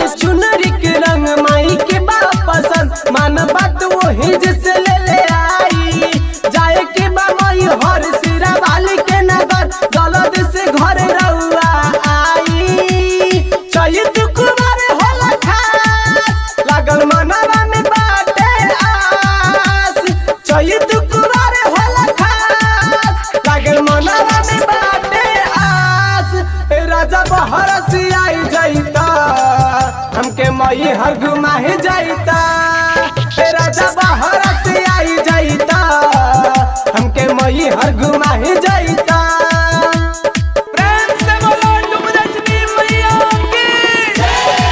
चुनरी के रंग माई के बाप पसंद मान बात वही जिसे ले ले आई जाए के बा मई हर सिरा वाली के नगर गलत से घर रउआ आई चैत कुमार होला खास लागल मनवा में बाटे आस चैत कुमार होला खास लागल मनवा में बाटे आस ए राजा बहर से आई जाइता हमके मई हर घुमाहे जाइता ए राजा बहर से आई जाइता हमके मई हर घुमाहे जाइता प्रेम से बोलो डूब रजनी मैया की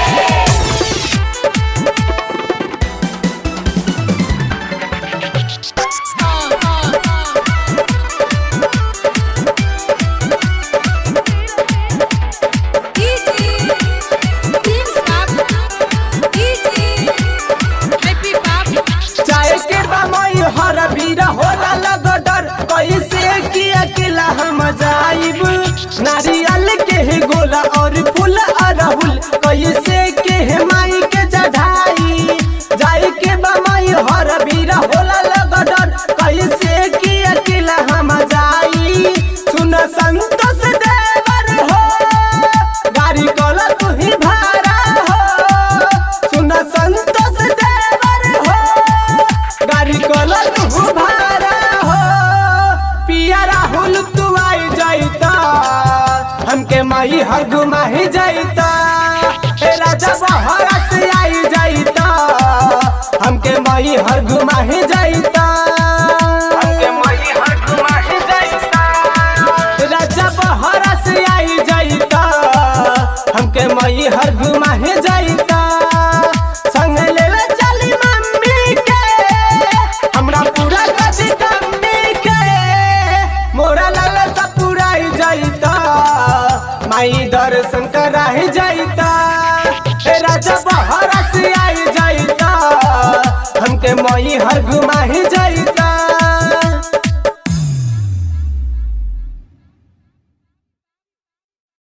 चाहे के बमई हर बीर होला लगडर कैसे कि अकेला हम जाइब नारियल के है गोला और फूल अरहुल कैसे के है माई के चढ़ाई जाए के बमई हर बीर होला लगडर कैसे कि अकेला हम जाई सुन संतोष देवर हो गाड़ी कल तू ही भाड़ा हो सुन संतोष देवर हो गाड़ी कल तू भाड़ा हो पिया राहुल तू आई जाइता हमके माई हर घुमाही जाइता ए राजा बहरा से आई जाइता हमके माई हर घुमाही जाइता हमके मई हर घुमाही जाइता राजा बहरा से आई जाइता हमके मई हर घुमाहे जाइता संग लेवे चली मम्मी के हमरा पूरा कदी कम्मी के मोरा लाला सब पूराई जाइता माई दर्शन कराही जाइता ए राजा बहरा से आई जाइता हमके मई हर घुमाही जाइता